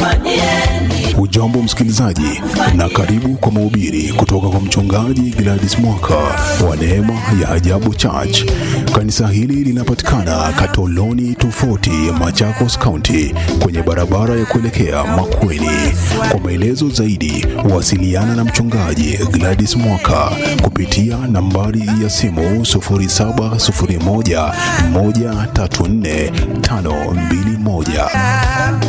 Ujambo msikilizaji, na karibu kwa mahubiri kutoka kwa mchungaji Gladys Mwaka wa Neema ya Ajabu Church. Kanisa hili linapatikana Katoloni tofauti Machakos County, kwenye barabara ya kuelekea Makueni. Kwa maelezo zaidi, wasiliana na mchungaji Gladys Mwaka kupitia nambari ya simu 0701 134 521.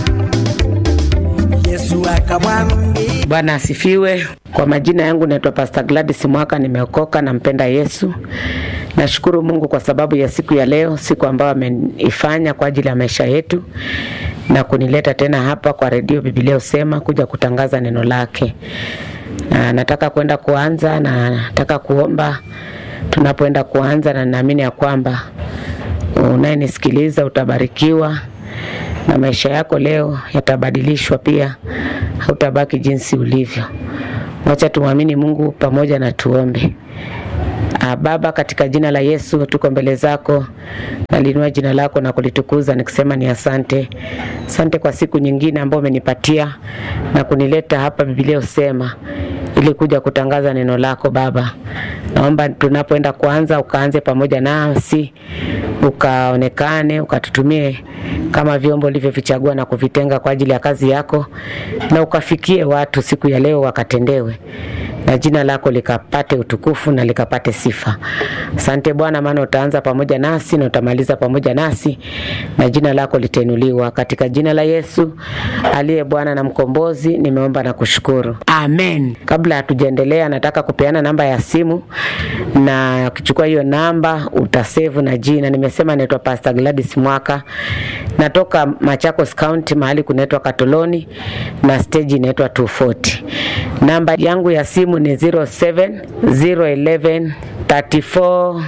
Yesu akamwambia Bwana asifiwe. Kwa majina yangu naitwa Pastor Gladys Mwaka, nimeokoka, nampenda Yesu. Nashukuru Mungu kwa sababu ya siku ya leo, siku ambayo ameifanya kwa ajili ya maisha yetu na kunileta tena hapa kwa redio Biblia Usema kuja kutangaza neno lake. Na nataka kwenda kuanza na nataka kuomba tunapoenda kuanza, na naamini ya kwamba unayenisikiliza utabarikiwa na maisha yako leo yatabadilishwa pia, hautabaki jinsi ulivyo. Wacha tumwamini Mungu pamoja na tuombe. Ah, Baba, katika jina la Yesu tuko mbele zako, nalinua jina lako na kulitukuza nikisema ni asante. Asante kwa siku nyingine ambayo umenipatia na kunileta hapa Biblia usema ili kuja kutangaza neno lako Baba. Naomba tunapoenda kuanza ukaanze pamoja nasi, ukaonekane, ukatutumie kama vyombo ulivyovichagua na kuvitenga kwa ajili ya kazi yako, na ukafikie watu siku ya leo wakatendewe na jina lako likapate utukufu na likapate sifa. Asante Bwana, maana utaanza pamoja nasi na utamaliza pamoja nasi, na jina lako litainuliwa katika jina la Yesu aliye Bwana na mkombozi. Nimeomba na kushukuru, amen. Kabla hatujaendelea, nataka kupeana namba ya simu, na ukichukua hiyo namba utasevu na jina. Nimesema naitwa Pastor Gladys Mwaka, natoka Machakos County, mahali kunaitwa Katoloni na stage inaitwa 240. Namba yangu ya simu ni 07 011 34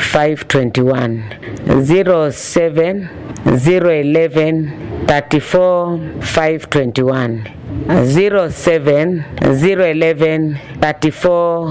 521 07 011 34 521 07 011 34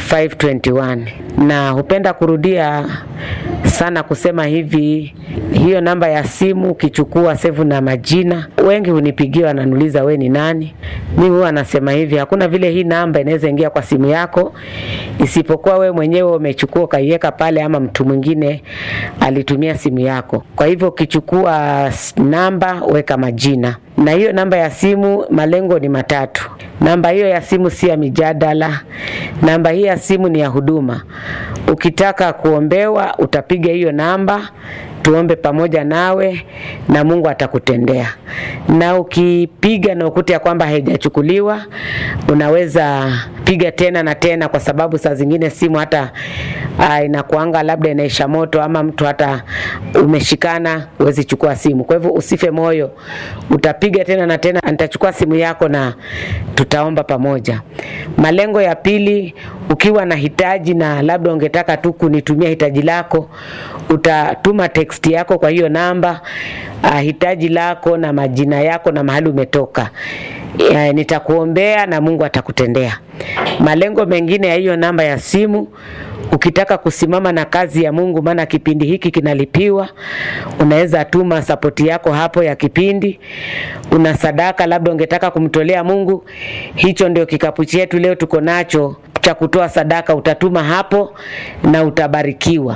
521 na hupenda kurudia sana kusema hivi, hiyo namba ya simu ukichukua sevu na majina, wengi hunipigia wananiuliza we ni nani. Mi huwa nasema hivi, hakuna vile hii namba inaweza ingia kwa simu yako isipokuwa we mwenyewe umechukua ukaiweka pale, ama mtu mwingine alitumia simu yako. Kwa hivyo ukichukua s- namba, weka majina na hiyo namba ya simu, malengo ni matatu. Namba hiyo ya simu si ya mijadala, namba hii ya simu ni ya huduma. Ukitaka kuombewa, utapiga hiyo namba tuombe pamoja nawe na Mungu atakutendea. Na ukipiga na ukute ya kwamba haijachukuliwa, unaweza piga tena na tena, kwa sababu saa zingine simu hata uh, inakuanga labda inaisha moto ama mtu hata umeshikana, huwezi chukua simu. Kwa hivyo usife moyo, utapiga tena na tena, nitachukua simu yako na tutaomba pamoja. Malengo ya pili, ukiwa na hitaji na labda ungetaka tu kunitumia hitaji lako, utatuma text yako kwa hiyo namba uh, hitaji lako na majina yako na mahali umetoka. Ya, nitakuombea na Mungu atakutendea. Malengo mengine ya hiyo namba ya simu ukitaka kusimama na kazi ya Mungu, maana kipindi hiki kinalipiwa, unaweza tuma sapoti yako hapo ya kipindi. Una sadaka labda ungetaka kumtolea Mungu, hicho ndio kikapu chetu leo tuko nacho cha kutoa sadaka, utatuma hapo na utabarikiwa.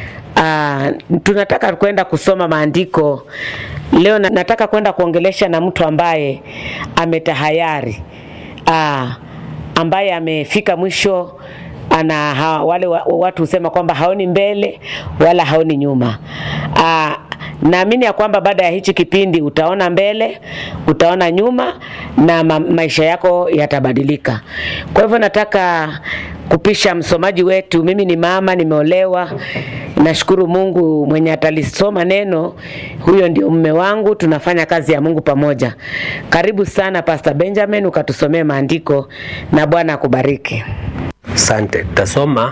Uh, tunataka kwenda kusoma maandiko leo. na- Nataka kwenda kuongelesha na mtu ambaye ametahayari, uh, ambaye amefika mwisho ana ha, wale wa, watu husema kwamba haoni mbele wala haoni nyuma. Uh, naamini ya kwamba baada ya hichi kipindi utaona mbele, utaona nyuma na ma, maisha yako yatabadilika. Kwa hivyo nataka kupisha msomaji wetu. Mimi ni mama, nimeolewa. Nashukuru Mungu mwenye atalisoma neno, huyo ndio mume wangu. Tunafanya kazi ya Mungu pamoja. Karibu sana Pastor Benjamin, ukatusomee maandiko na Bwana akubariki. Asante. Tasoma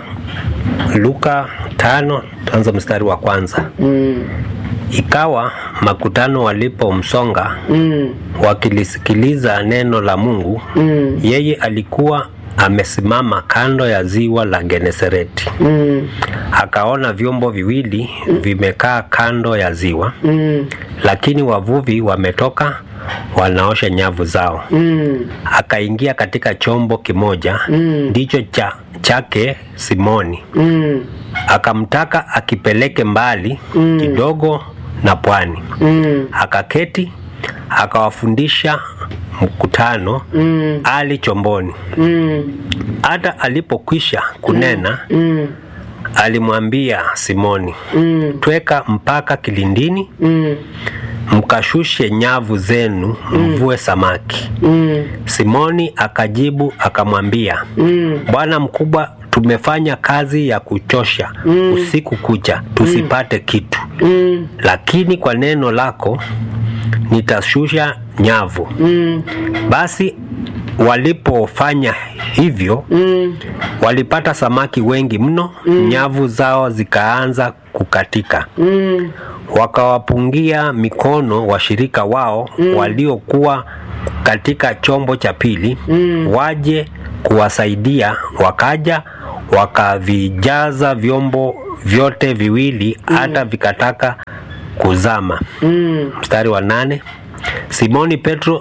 Luka tano tuanze mstari wa kwanza. Mm, Ikawa makutano walipomsonga mm, wakilisikiliza neno la Mungu, mm, yeye alikuwa amesimama kando ya ziwa la Genesareti. mm, Akaona vyombo viwili vimekaa kando ya ziwa, mm, lakini wavuvi wametoka wanaosha nyavu zao Mm. akaingia katika chombo kimoja ndicho cha, chake Simoni Mm. akamtaka akipeleke mbali kidogo na pwani Mm. akaketi akawafundisha mkutano Mm. ali chomboni Mm. hata alipokwisha kunena Mm. alimwambia Simoni Mm. tweka mpaka kilindini Mm. mkashushe nyavu zenu mvue samaki Mm. Simoni akajibu akamwambia Mm. Bwana mkubwa, tumefanya kazi ya kuchosha usiku kucha tusipate kitu, Mm. lakini kwa neno lako nitashusha nyavu. Mm. Basi walipofanya hivyo Mm. walipata samaki wengi mno, nyavu zao zikaanza kukatika. Mm. Wakawapungia mikono washirika wao waliokuwa katika chombo cha pili waje kuwasaidia. Wakaja wakavijaza vyombo vyote viwili hata vikataka kuzama. Mm. Mstari wa nane. Simoni Petro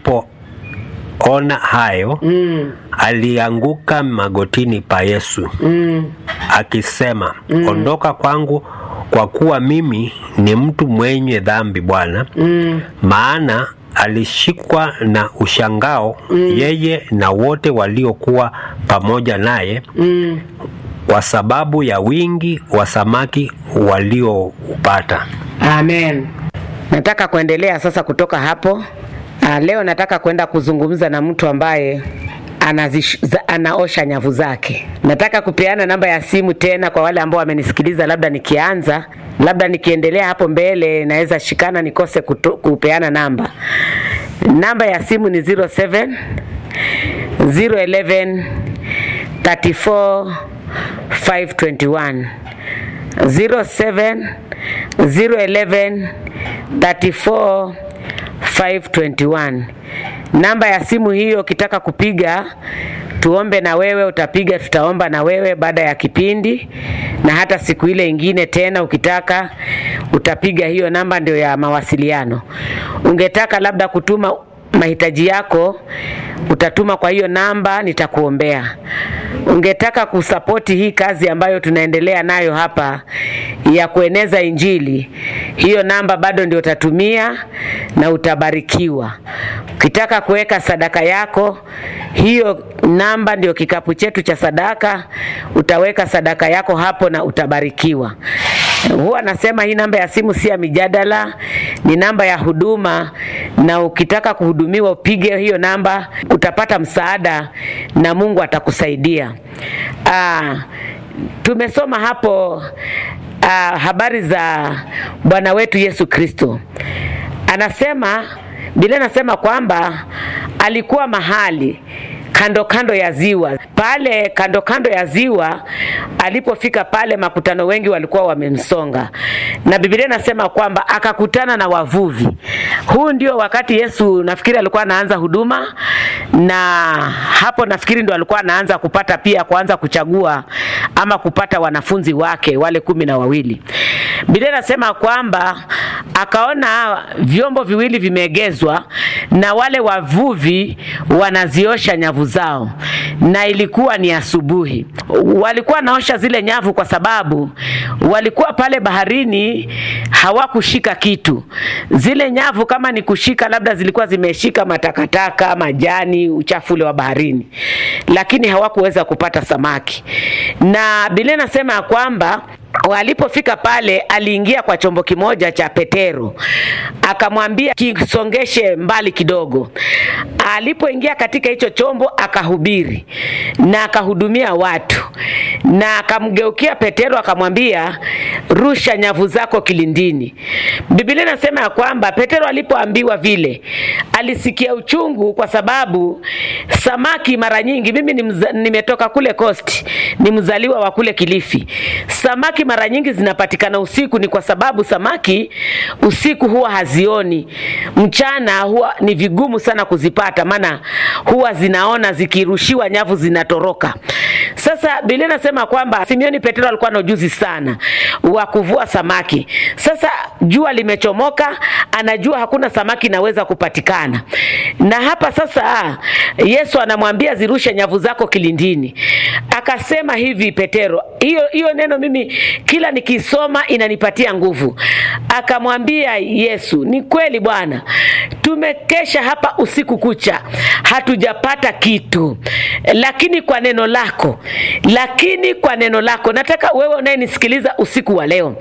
alipoona hayo Mm. alianguka magotini pa Yesu Mm. akisema ondoka kwangu kwa kuwa mimi ni mtu mwenye dhambi Bwana. Mm. Maana alishikwa na ushangao yeye na wote waliokuwa pamoja naye Mm. kwa sababu ya wingi wa samaki walioupata. Amen. Nataka kuendelea sasa kutoka hapo. Ah, leo nataka kwenda kuzungumza na mtu ambaye anazish, za, anaosha nyavu zake. Nataka kupeana namba ya simu tena kwa wale ambao wamenisikiliza, labda nikianza, labda nikiendelea hapo mbele naweza shikana nikose kuto, kupeana namba. Namba ya simu ni 07 011 34 521 07 011 34 521. Namba ya simu hiyo ukitaka kupiga tuombe na wewe, utapiga, tutaomba na wewe baada ya kipindi, na hata siku ile ingine tena ukitaka utapiga hiyo namba, ndio ya mawasiliano. Ungetaka labda kutuma mahitaji yako utatuma kwa hiyo namba, nitakuombea. Ungetaka kusapoti hii kazi ambayo tunaendelea nayo hapa ya kueneza Injili, hiyo namba bado ndio utatumia na utabarikiwa. Ukitaka kuweka sadaka yako, hiyo namba ndio kikapu chetu cha sadaka, utaweka sadaka yako hapo na utabarikiwa. Huwa nasema hii namba ya simu si ya mijadala, ni namba ya huduma, na ukitaka kuhudumiwa upige hiyo namba, utapata msaada na Mungu atakusaidia. Ah, tumesoma hapo ah, habari za Bwana wetu Yesu Kristo. Anasema Biblia inasema kwamba alikuwa mahali kando kando ya ziwa pale kando kando ya ziwa alipofika pale makutano wengi walikuwa wamemsonga na biblia inasema kwamba akakutana na wavuvi huu ndio wakati yesu nafikiri alikuwa anaanza huduma na hapo nafikiri ndo alikuwa anaanza kupata pia kuanza kuchagua ama kupata wanafunzi wake wale kumi na wawili biblia inasema kwamba akaona vyombo viwili vimeegezwa na wale wavuvi wanaziosha nyavu zao na ilikuwa ni asubuhi walikuwa naosha zile nyavu kwa sababu walikuwa pale baharini hawakushika kitu zile nyavu kama ni kushika labda zilikuwa zimeshika matakataka majani uchafu ule wa baharini lakini hawakuweza kupata samaki na biblia inasema ya kwamba walipofika pale aliingia kwa chombo kimoja cha petero akamwambia kisongeshe mbali kidogo alipoingia katika hicho chombo akahubiri na akahudumia watu na akamgeukia petero akamwambia rusha nyavu zako kilindini biblia inasema ya kwamba petero alipoambiwa vile alisikia uchungu kwa sababu samaki mara nyingi mimi ni mza, nimetoka kule coast ni mzaliwa wa kule kilifi samaki mara nyingi zinapatikana usiku ni kwa sababu samaki usiku huwa hazioni mchana huwa ni vigumu sana kuzipata maana huwa zinaona zikirushiwa nyavu zinatoroka sasa biblia inasema kwamba simioni petero alikuwa na ujuzi sana wa wa kuvua samaki. Sasa jua limechomoka, anajua hakuna samaki inaweza kupatikana, na hapa sasa Yesu anamwambia zirushe nyavu zako kilindini. Akasema hivi Petero, hiyo hiyo neno mimi kila nikisoma inanipatia nguvu. Akamwambia Yesu, ni kweli Bwana, tumekesha hapa usiku kucha hatujapata kitu, lakini kwa neno lako, lakini kwa neno lako, nataka wewe unayenisikiliza usiku wa leo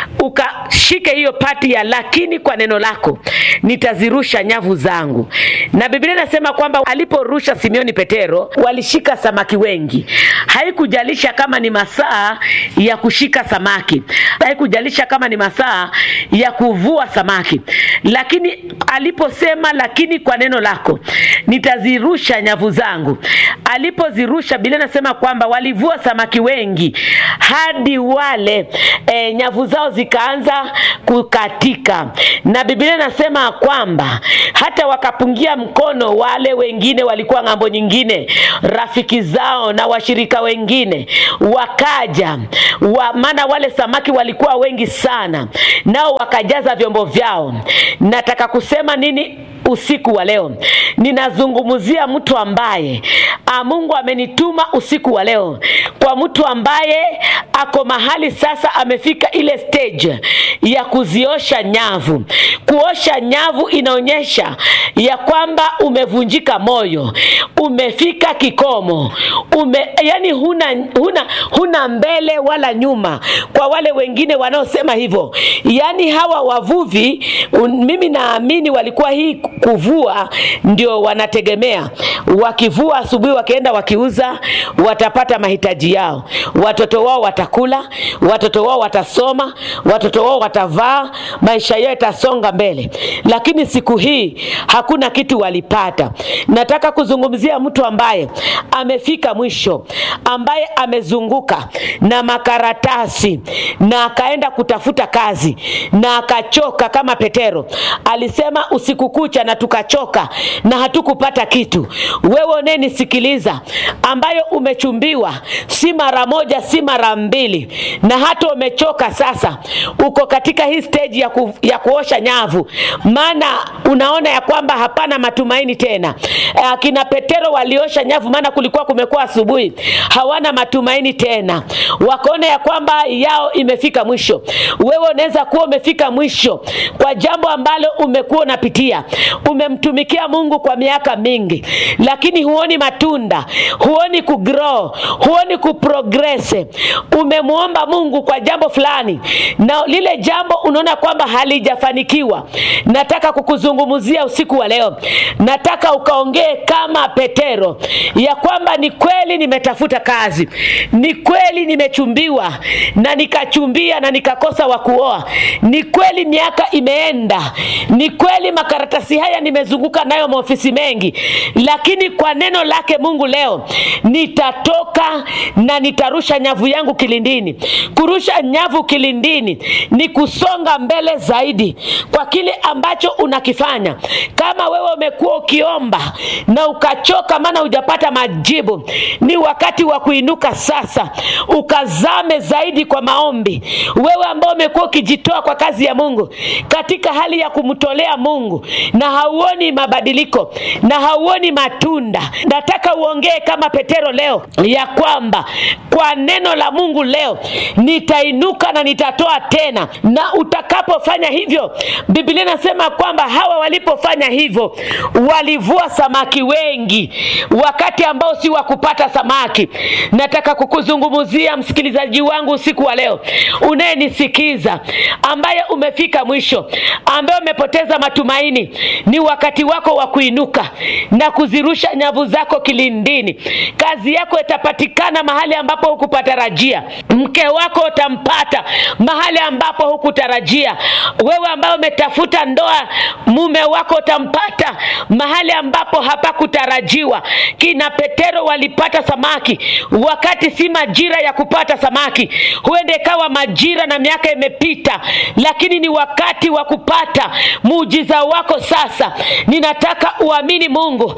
ukashike hiyo pati ya lakini kwa neno lako nitazirusha nyavu zangu. Na Biblia inasema kwamba aliporusha Simioni Petero walishika samaki wengi. Haikujalisha kama ni masaa ya kushika samaki, haikujalisha kama ni masaa ya kuvua samaki, lakini aliposema lakini kwa neno lako nitazirusha nyavu zangu, alipozirusha Biblia inasema kwamba walivua samaki wengi hadi wale e, nyavu zao zikaanza kukatika, na Biblia inasema kwamba hata wakapungia mkono wale wengine walikuwa ng'ambo nyingine, rafiki zao na washirika wengine wakaja wa, maana wale samaki walikuwa wengi sana, nao wakajaza vyombo vyao. Nataka kusema nini? usiku wa leo ninazungumzia mtu ambaye a, Mungu amenituma usiku wa leo kwa mtu ambaye ako mahali sasa amefika ile stage ya kuziosha nyavu. Kuosha nyavu inaonyesha ya kwamba umevunjika moyo, umefika kikomo, ume, yani huna, huna, huna mbele wala nyuma. Kwa wale wengine wanaosema hivyo, yani hawa wavuvi un, mimi naamini walikuwa hii kuvua ndio wanategemea. Wakivua asubuhi, wakienda wakiuza, watapata mahitaji yao, watoto wao watakula, watoto wao watasoma, watoto wao watavaa, maisha yao yatasonga mbele. Lakini siku hii hakuna kitu walipata. Nataka kuzungumzia mtu ambaye amefika mwisho, ambaye amezunguka na makaratasi na akaenda kutafuta kazi na akachoka, kama Petero alisema usiku kucha na tukachoka na hatukupata kitu. Wewe unayenisikiliza, ambayo umechumbiwa si mara moja, si mara mbili, na hata umechoka sasa, uko katika hii stage ya, ku, ya kuosha nyavu, maana unaona ya kwamba hapana matumaini tena. Akina Petero waliosha nyavu, maana kulikuwa kumekuwa asubuhi, hawana matumaini tena, wakaona ya kwamba yao imefika mwisho. Wewe unaweza kuwa umefika mwisho kwa jambo ambalo umekuwa unapitia umemtumikia Mungu kwa miaka mingi, lakini huoni matunda, huoni kugrow, huoni kuprogress. Umemwomba Mungu kwa jambo fulani na lile jambo unaona kwamba halijafanikiwa. Nataka kukuzungumzia usiku wa leo, nataka ukaongee kama Petero ya kwamba ni kweli nimetafuta kazi, ni kweli nimechumbiwa na nikachumbia na nikakosa wa kuoa, ni kweli miaka imeenda, ni kweli makaratasi haya nimezunguka nayo maofisi mengi, lakini kwa neno lake Mungu leo nitatoka na nitarusha nyavu yangu kilindini. Kurusha nyavu kilindini ni kusonga mbele zaidi kwa kile ambacho unakifanya. Kama wewe umekuwa ukiomba na ukachoka, maana hujapata majibu, ni wakati wa kuinuka sasa, ukazame zaidi kwa maombi. Wewe ambao umekuwa ukijitoa kwa kazi ya Mungu katika hali ya kumtolea Mungu na hauoni mabadiliko na hauoni matunda, nataka uongee kama Petero leo ya kwamba kwa neno la Mungu leo nitainuka na nitatoa tena. Na utakapofanya hivyo, Biblia inasema kwamba hawa walipofanya hivyo walivua samaki wengi, wakati ambao si wa kupata samaki. Nataka kukuzungumzia msikilizaji wangu usiku wa leo unayenisikiza, ambaye umefika mwisho, ambaye umepoteza matumaini, ni wakati wako wa kuinuka na kuzirusha nyavu zako kilindini. Kazi yako itapatikana mahali ambapo hukupatarajia. Mke wako utampata mahali ambapo hukutarajia. Wewe ambaye umetafuta ndoa, mume wako utampata mahali ambapo hapakutarajiwa. Kina Petero walipata samaki wakati si majira ya kupata samaki. Huenda ikawa majira na miaka imepita, lakini ni wakati wa kupata muujiza wako sasa. Ninataka uamini Mungu,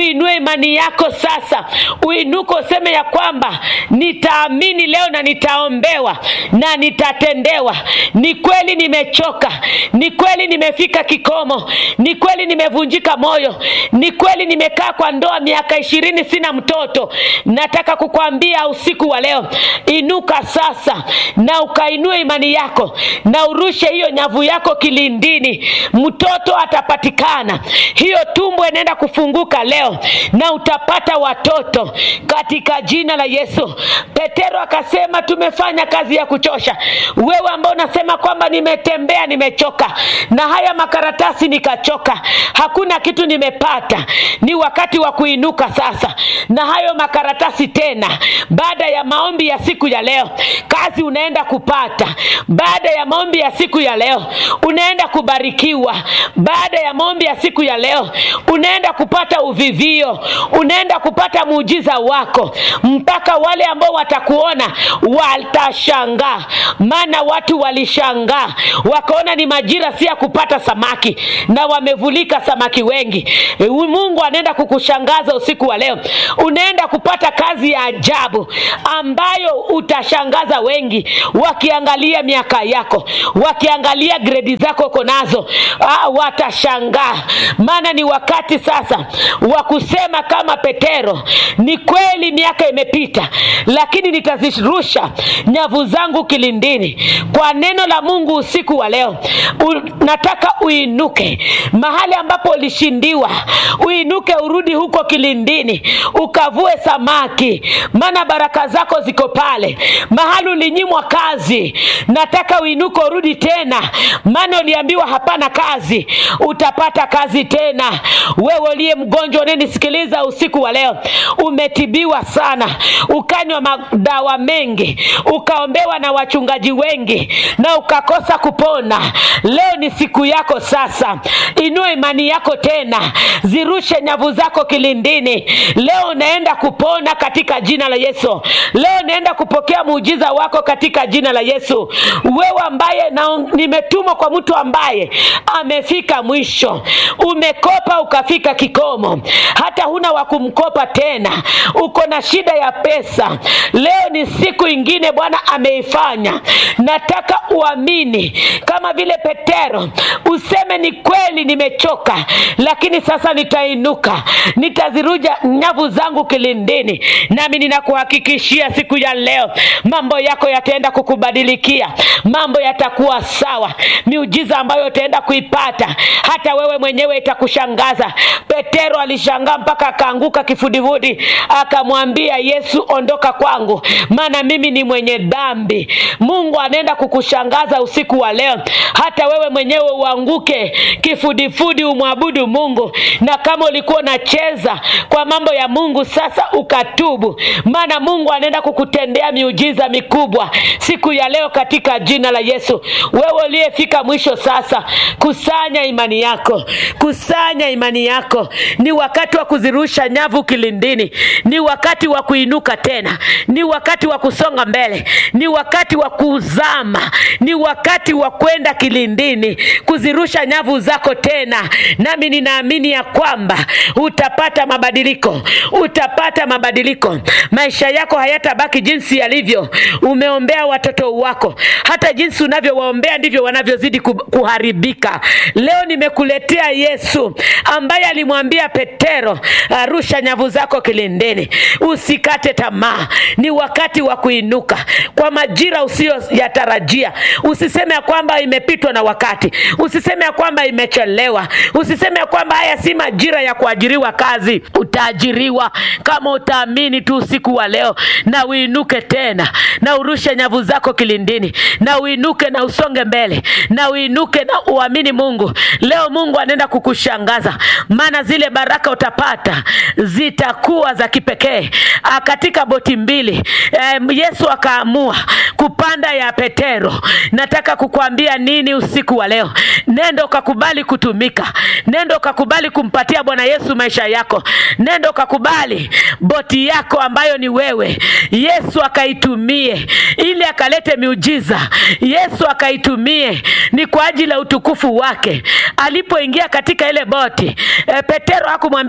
uinue imani yako sasa, uinuke useme ya kwamba nitaamini leo na nitaombewa na nitatendewa. Ni kweli nimechoka, ni kweli nimefika kikomo, ni kweli nimevunjika moyo, ni kweli nimekaa kwa ndoa miaka ishirini sina mtoto. Nataka kukwambia usiku wa leo, inuka sasa na ukainue imani yako na urushe hiyo nyavu yako kilindini, mtoto atapatikana. Hiyo tumbo inaenda kufunguka leo na utapata watoto katika jina la Yesu. Petero akasema, tumefanya kazi ya kuchosha. Wewe ambao unasema kwamba nimetembea, nimechoka na haya makaratasi nikachoka, hakuna kitu nimepata, ni wakati wa kuinuka sasa na hayo makaratasi tena. Baada ya maombi ya siku ya leo, kazi unaenda kupata. Baada ya maombi ya siku ya leo, unaenda kubarikiwa. Baada ya maombi ya siku ya leo, unaenda kupata uvivio, unaenda kupata muujiza wako, mpaka wale ambao watakuona watashangaa. Maana watu walishangaa wakaona ni majira si ya kupata samaki, na wamevulika samaki wengi. E, Mungu anaenda kukushangaza usiku wa leo, unaenda kupata kazi ya ajabu ambayo utashangaza wengi wakiangalia miaka yako, wakiangalia gredi zako uko nazo, ah, watashangaa. Maana ni wakati sasa wa kusema kama Petero, ni kweli miaka imepita, lakini nitazirusha nyavu zangu kilindini kwa neno la Mungu usiku wa leo. U, nataka uinuke mahali ambapo ulishindiwa, uinuke urudi huko kilindini ukavue samaki, maana baraka zako ziko pale. Mahali ulinyimwa kazi, nataka uinuke urudi tena, maana uliambiwa hapana kazi, utapata kazi tena. Wewe uliye mgonjwa unanisikiliza usiku wa leo, umetibiwa sana, ukanywa madawa mengi, ukaombewa na wachungaji wengi na ukakosa kupona. Leo ni siku yako sasa, inua imani yako tena, zirushe nyavu zako kilindini. Leo unaenda kupona katika jina la Yesu. Leo unaenda kupokea muujiza wako katika jina la Yesu. Wewe ambaye na nimetumwa kwa mtu ambaye amefika mwisho, umekopa ukafika kikomo, hata huna wa kumkopa tena, uko na shida ya pesa. Leo ni siku ingine Bwana ameifanya. Nataka uamini kama vile Petero, useme ni kweli, nimechoka, lakini sasa nitainuka, nitaziruja nyavu zangu kilindini. Nami ninakuhakikishia siku ya leo mambo yako yataenda kukubadilikia, mambo yatakuwa sawa. Miujiza ambayo utaenda kuipata hata wewe mwenyewe itakushangaza. Petero alishangaa mpaka akaanguka kifudifudi, akamwambia Yesu, ondoka kwangu, maana mimi ni mwenye dhambi. Mungu anaenda kukushangaza usiku wa leo, hata wewe mwenyewe uanguke kifudifudi, umwabudu Mungu. Na kama ulikuwa unacheza kwa mambo ya Mungu, sasa ukatubu, maana Mungu anaenda kukutendea miujiza mikubwa siku ya leo katika jina la Yesu. Wewe uliyefika mwisho sasa, kusanya imani yako, kusanya imani yako. Ni wakati wa kuzirusha nyavu kilindini, ni wakati wa kuinuka tena, ni wakati wa kusonga mbele, ni wakati wa kuzama, ni wakati wa kwenda kilindini, kuzirusha nyavu zako tena. Nami ninaamini ya kwamba utapata mabadiliko, utapata mabadiliko. Maisha yako hayatabaki jinsi yalivyo. Umeombea watoto wako, hata jinsi unavyowaombea ndivyo wanavyozidi ku- kuharibika. Leo nimekuletea Yesu ambaye alimwambia Petero, arusha nyavu zako kilindini, usikate tamaa. Ni wakati wa kuinuka kwa majira usiyoyatarajia. Usiseme ya kwamba imepitwa na wakati, usiseme ya kwamba imechelewa, usiseme ya kwamba haya si majira ya kuajiriwa kazi. Utaajiriwa kama utaamini tu usiku wa leo, na uinuke tena na urushe nyavu zako kilindini, na uinuke na usonge mbele, na uinuke na uamini Mungu. Leo Mungu anaenda kukushangaza, maana zile baraka utapata zitakuwa za kipekee. Ah, Katika boti mbili eh, Yesu akaamua kupanda ya Petero. Nataka kukuambia nini usiku wa leo? Nenda ukakubali kutumika, nenda ukakubali kumpatia Bwana Yesu maisha yako, nenda ukakubali boti yako ambayo ni wewe, Yesu akaitumie ili akalete miujiza. Yesu akaitumie ni kwa ajili ya utukufu wake. Alipoingia katika ile boti e, Petero hakumwambia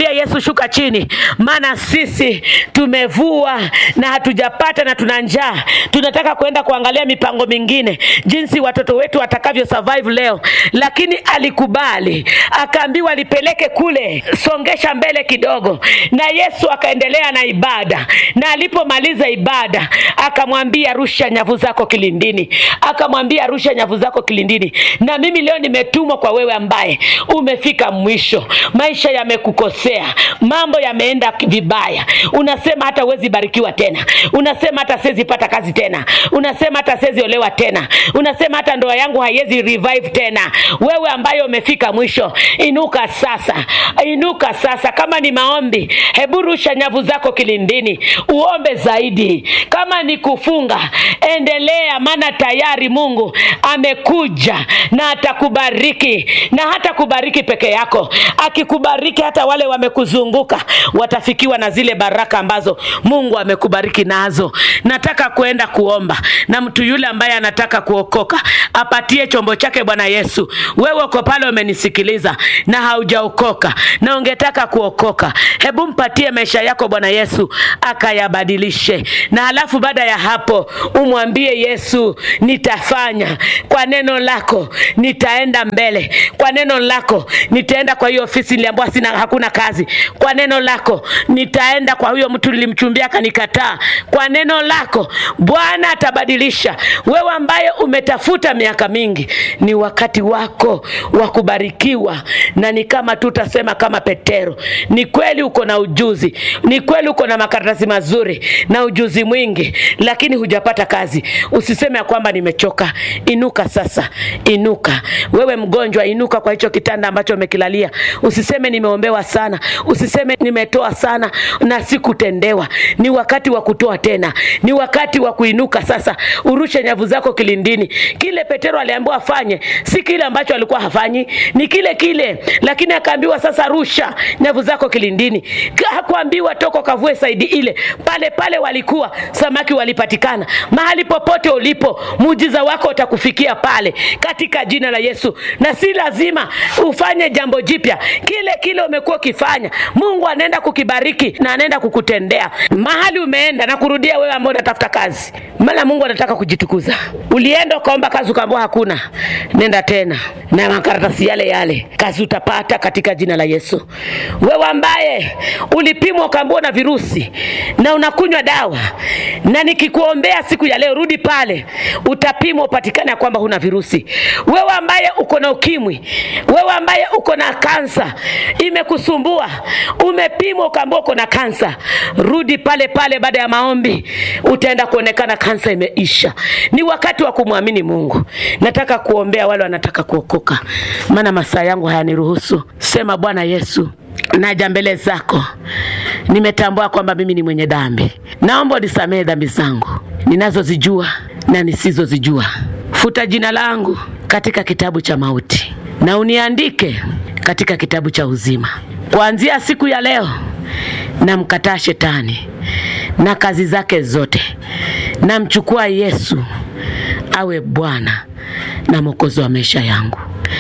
namwambia Yesu, shuka chini, maana sisi tumevua na hatujapata na tuna njaa. Tunataka kwenda kuangalia mipango mingine, jinsi watoto wetu watakavyo survive leo, lakini alikubali, akaambiwa alipeleke kule, songesha mbele kidogo, na Yesu akaendelea na ibada, na alipomaliza ibada akamwambia rusha nyavu zako kilindini, akamwambia rusha nyavu zako kilindini. Na mimi leo nimetumwa kwa wewe ambaye umefika mwisho, maisha yamekukosea, mambo yameenda vibaya, unasema hata huwezi barikiwa tena, unasema hata siwezi pata kazi tena, unasema hata siwezi olewa tena, unasema hata ndoa yangu haiwezi revive tena. Wewe ambaye umefika mwisho, inuka sasa, inuka sasa. Kama ni maombi, hebu rusha nyavu zako kilindini, uombe zaidi. Kama ni kufunga, endelea, maana tayari Mungu amekuja na atakubariki, na hata kubariki peke yako, akikubariki hata wale wamekuzunguka watafikiwa na zile baraka ambazo Mungu amekubariki nazo. Nataka kuenda kuomba na mtu yule ambaye anataka kuokoka apatie chombo chake Bwana Yesu. Wewe uko pale umenisikiliza na haujaokoka na ungetaka kuokoka, hebu mpatie maisha yako Bwana Yesu akayabadilishe, na halafu baada ya hapo umwambie Yesu, nitafanya kwa neno lako, nitaenda mbele kwa neno lako, nitaenda kwa hiyo ofisi niliambiwa sina hakuna kazi, kwa neno lako nitaenda kwa huyo mtu nilimchumbia akanikataa, kwa neno lako Bwana atabadilisha. Wewe ambaye umetafuta miaka mingi, ni wakati wako wa kubarikiwa, na ni kama tu utasema kama Petero, ni kweli uko na ujuzi, ni kweli uko na makaratasi mazuri na ujuzi mwingi, lakini hujapata kazi. Usiseme ya kwamba nimechoka. Inuka sasa, inuka. Wewe mgonjwa, inuka kwa hicho kitanda ambacho umekilalia. Usiseme nimeombewa sana, usiseme nimetoa sana na sikutendewa. Ni wakati wa kutoa tena, ni wakati wa kuinuka sasa. Urushe nyavu zako kilindini. Kile Petero aliambiwa afanye si kile ambacho alikuwa hafanyi, ni kile kile, lakini akaambiwa sasa, rusha nyavu zako kilindini. Hakuambiwa toka kavue saidi ile, pale pale walikuwa samaki walipatikana. Mahali popote ulipo, muujiza wako utakufikia pale katika jina la Yesu, na si lazima ufanye jambo jipya. Kile kile umekuwa ukifanya, Mungu anaenda kukibariki na anaenda kukutendea mahali umeenda. Na kurudia wewe ambao unatafuta kazi, maana Mungu anataka kujitukuza. Ulienda ukaomba kazi ukaambiwa hakuna, nenda tena na makaratasi yale yale, kazi utapata katika jina la Yesu. Wewe ambaye ulipimwa ukaambiwa na virusi na unakunywa dawa, na nikikuombea siku ya leo, rudi pale, utapimwa upatikane ya kwamba huna virusi. Wewe ambaye uko na ukimwi, wewe ambaye uko na kansa imekusumbua, umepimwa ukaambiwa uko na kansa, rudi pale pale. Baada ya maombi utaenda kuonekana kansa imeisha. Ni wakati wa kumwamini Mungu. Nataka kuombea wale wanataka kuokoka, maana masaa yangu hayaniruhusu. Sema, Bwana Yesu, naja mbele zako, nimetambua kwamba mimi ni mwenye dhambi. Naomba unisamehe dhambi zangu ninazozijua na nisizozijua. Futa jina langu katika kitabu cha mauti na uniandike katika kitabu cha uzima. Kuanzia siku ya leo, namkataa shetani na kazi zake zote, namchukua Yesu awe Bwana na Mwokozi wa maisha yangu.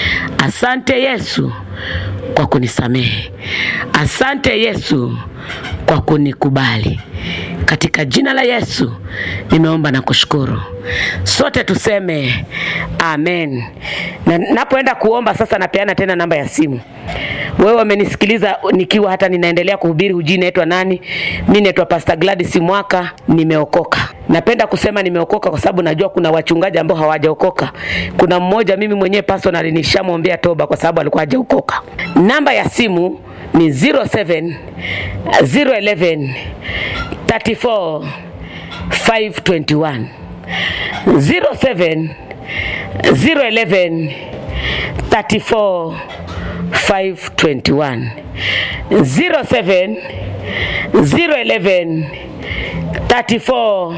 Asante Yesu kwa kunisamehe. Asante Yesu kwa kunikubali. Katika jina la Yesu nimeomba na kushukuru. Sote tuseme amen. Na napoenda kuomba sasa, napeana tena namba ya simu. Wewe umenisikiliza nikiwa hata ninaendelea kuhubiri, hujui naitwa nani? Mi naitwa Pastor Gladys Mwaka, nimeokoka. Napenda kusema nimeokoka kwa sababu najua kuna wachungaji ambao hawajaokoka. Kuna mmoja mimi mwenyewe personally nishamwombea toba kwa sababu alikuwa hajaokoka. Namba ya simu ni 07 011 34 521 07 011 34 521 07 011 34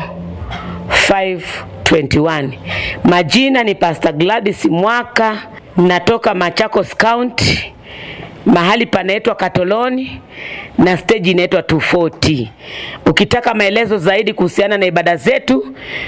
521. Majina ni Pastor Gladys Mwaka, natoka Machakos County, mahali panaitwa Katoloni na stage inaitwa 240. Ukitaka maelezo zaidi kuhusiana na ibada zetu uta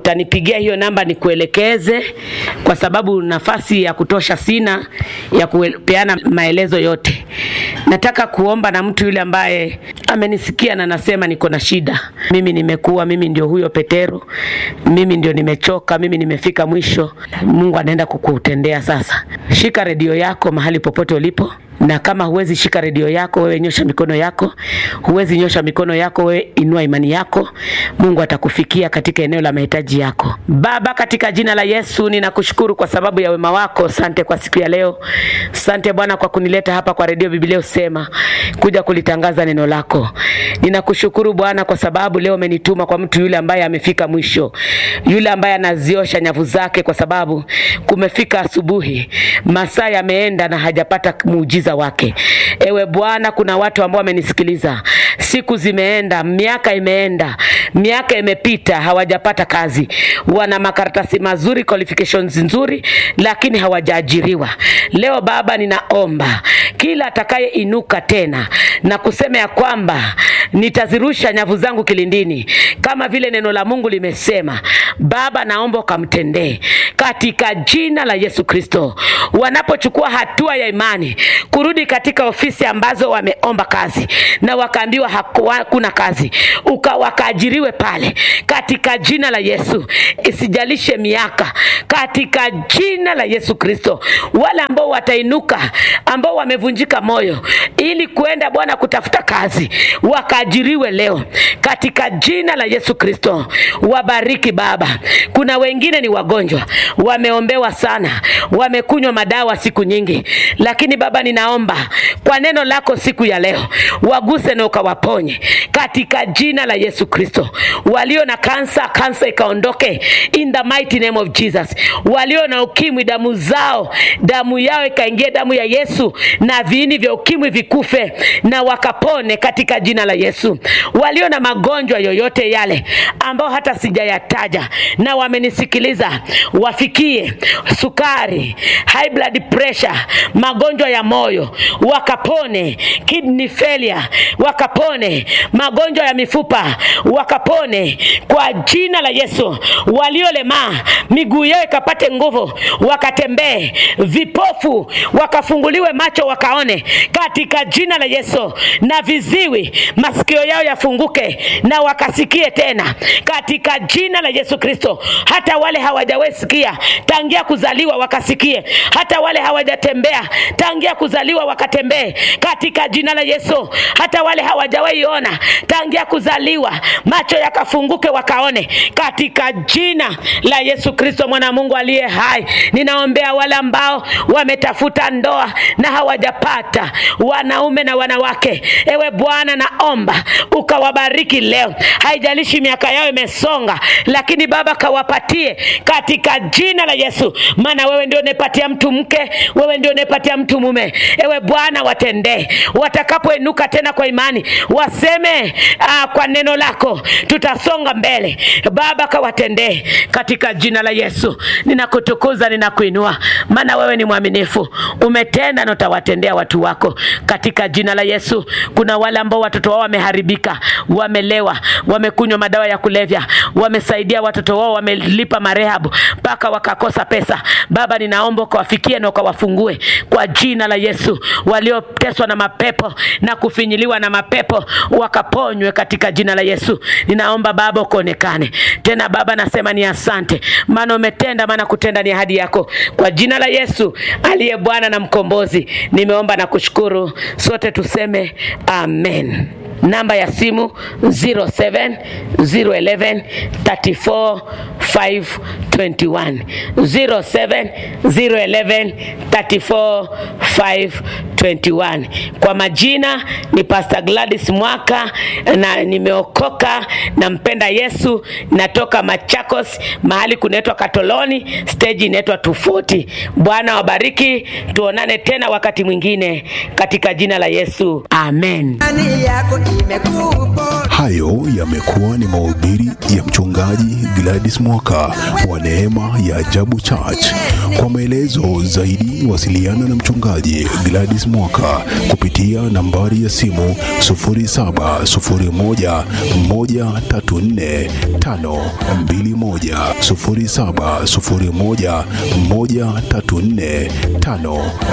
utanipigia hiyo namba nikuelekeze, kwa sababu nafasi ya kutosha sina ya kupeana maelezo yote. Nataka kuomba na mtu yule ambaye amenisikia na nasema niko na shida, mimi nimekuwa, mimi ndio huyo Petero, mimi ndio nimechoka, mimi nimefika mwisho. Mungu anaenda kukutendea sasa. Shika redio yako mahali popote ulipo na kama huwezi shika redio yako wewe, nyosha mikono yako. Huwezi nyosha mikono yako wewe, inua imani yako. Mungu atakufikia katika eneo la mahitaji yako. Baba, katika jina la Yesu ninakushukuru kwa sababu ya wema wako. Asante kwa siku ya leo. Asante Bwana kwa kunileta hapa kwa redio Biblia usema kuja kulitangaza neno lako. Ninakushukuru Bwana kwa sababu leo umenituma kwa mtu yule ambaye amefika mwisho, yule ambaye anaziosha nyavu zake, kwa sababu kumefika asubuhi, masaa yameenda na hajapata muujiza wake. Ewe Bwana, kuna watu ambao wamenisikiliza, siku zimeenda, miaka imeenda, miaka imepita, hawajapata kazi, wana makaratasi mazuri, qualifications nzuri, lakini hawajaajiriwa. Leo Baba, ninaomba kila atakayeinuka tena na kusema ya kwamba nitazirusha nyavu zangu kilindini kama vile neno la Mungu limesema, Baba, naomba ukamtendee katika jina la Yesu Kristo. Wanapochukua hatua ya imani kurudi katika ofisi ambazo wameomba kazi na wakaambiwa hakuna kazi, uka wakaajiriwe pale katika jina la Yesu. Isijalishe miaka, katika jina la Yesu Kristo. Wale ambao watainuka, ambao wamevunjika moyo ili kuenda Bwana kutafuta kazi, wakaajiriwe leo katika jina la Yesu Kristo. Wabariki Baba. Kuna wengine ni wagonjwa, wameombewa sana, wamekunywa madawa siku nyingi, lakini Baba ninaomba kwa neno lako siku ya leo waguse na ukawaponye katika jina la Yesu Kristo. Walio na kansa, kansa ikaondoke in the mighty name of Jesus. Walio na ukimwi, damu zao, damu yao ikaingia damu ya Yesu, na viini vya ukimwi vikufe na wakapone katika jina la Yesu. Walio na magonjwa yoyote yale ambao hata sijayataja na wamenisikiliza, wafikie sukari, high blood pressure, magonjwa ya moyo wakapone, kidney failure wakapone, magonjwa ya mifupa wakapone kwa jina la Yesu. Waliolemaa miguu yao ikapate nguvu, wakatembee, vipofu wakafunguliwe macho wakaone katika jina la Yesu, na viziwi masikio yao yafunguke na wakasikie tena katika jina la Yesu Kristo. Hata wale hawajawahi sikia tangia kuzaliwa wakasikie, hata wale hawajatembea tangia kuzaliwa wakatembee katika jina la Yesu. Hata wale hawajawahi ona tangia kuzaliwa macho yakafunguke wakaone katika jina la Yesu Kristo mwana wa Mungu aliye hai. Ninaombea wale ambao wametafuta ndoa na hawajapata, wanaume na wanawake. Ewe Bwana, naomba ukawabariki leo, haijalishi miaka yao imesonga, lakini Baba kawapatie katika jina la Yesu, maana wewe ndio unepatia mtu mke, wewe ndio unepatia mtu mume. Ewe Bwana, watendee watakapoinuka tena kwa imani, waseme aa, kwa neno lako tutasonga mbele. Baba, kawatendee katika jina la Yesu. Ninakutukuza, ninakuinua, maana wewe ni mwaminifu, umetenda na utawatendea watu wako katika jina la Yesu. Kuna wale ambao watoto wao wameharibika, wamelewa, wamekunywa madawa ya kulevya, wamesaidia watoto wao, wamelipa marehabu mpaka wakakosa pesa. Baba, ninaomba ukawafikie na ukawafungue kwa jina la Yesu. Walioteswa na mapepo na kufinyiliwa na mapepo wakaponywe katika jina la Yesu. Ninaomba Baba ukaonekane tena. Baba, nasema ni asante, maana umetenda, maana kutenda ni ahadi yako. Kwa jina la Yesu aliye Bwana na Mkombozi, nimeomba na kushukuru. Sote tuseme amen. Namba ya simu 07 011 34 521 07 011 34 521. Kwa majina ni Pastor Gladys Mwaka na nimeokoka, nampenda Yesu, natoka Machakos, mahali kunaitwa Katoloni, stage inaitwa 240. Bwana wabariki, tuonane tena wakati mwingine katika jina la Yesu, amen. Imani yako imekuponya. Hayo yamekuwa ni mahubiri ya mchungaji Gladys Mwaka Mwaka wa Neema ya Ajabu Church. Kwa maelezo zaidi, wasiliana na mchungaji Gladys Mwaka kupitia nambari ya simu 0701 134 521 0701 134 5